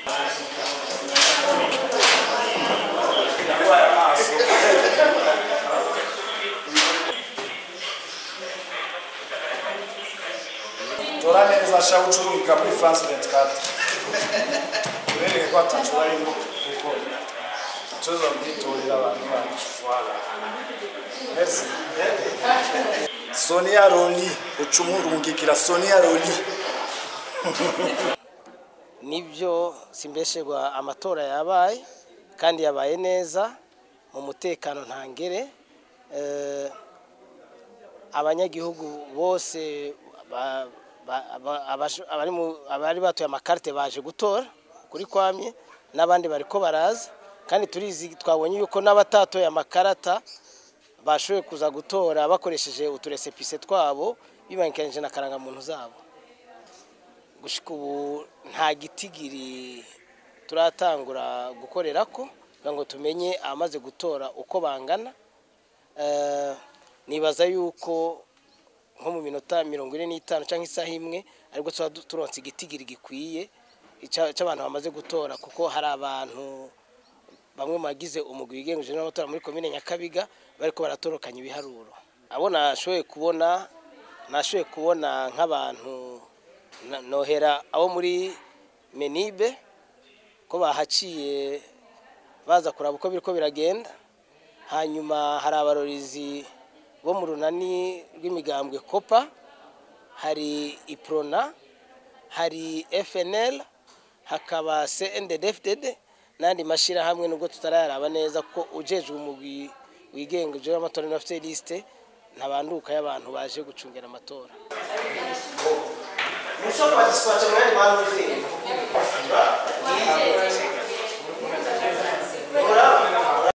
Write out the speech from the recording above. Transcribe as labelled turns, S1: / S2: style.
S1: tora neza ashaka gucuruzika muri france 24 urereye ko atacu barimo gukora tuza kwitorera abantu bacu voilà merci sonia roli ucumurungikira sonia roli
S2: nibyo simbeshegwa amatora yabaye kandi yabaye neza mu mutekano ntangere Eh, abanyagihugu bose ba- ba- ba- abasho- abari mu- abari batoye amakarite baje gutora kuri kwamye n'abandi bariko baraza kandi turizi twabonye yuko n'abatatoye amakarata bashoboye kuza gutora bakoresheje uturesepise twabo bibangikanije na karangamuntu zabo gushika ubu nta gitigiri turatangura gukorera ko kugira ngo tumenye abamaze gutora uko bangana Eh, nibaza yuko nko mu minota mirongo ine n'itanu cyangwa isaha imwe aribwo tuba du- turonse igitigiri gikwiye ica- cy'abantu bamaze gutora kuko hari abantu bamwe mu bagize umugwi wigengeje n'amatora muri komine nyakabiga bariko baratorokanya ibiharuro abo nashoboye kubona nashoboye kubona nk'abantu na- nohera abo muri menibe ko bahaciye baza kuraba uko biriko biragenda hanyuma hari abarorizi bo mu runani rw'imigambwe kopa hari iprona hari fnl hakaba cndfdd n'andi mashyirahamwe nubwo tutarayaraba neza ko ujejwe umugwi wigenga ujejwe amatora n'abafite lisite ntabanduka y'abantu baje gucungira amatora mushobora participate mu yandi mahano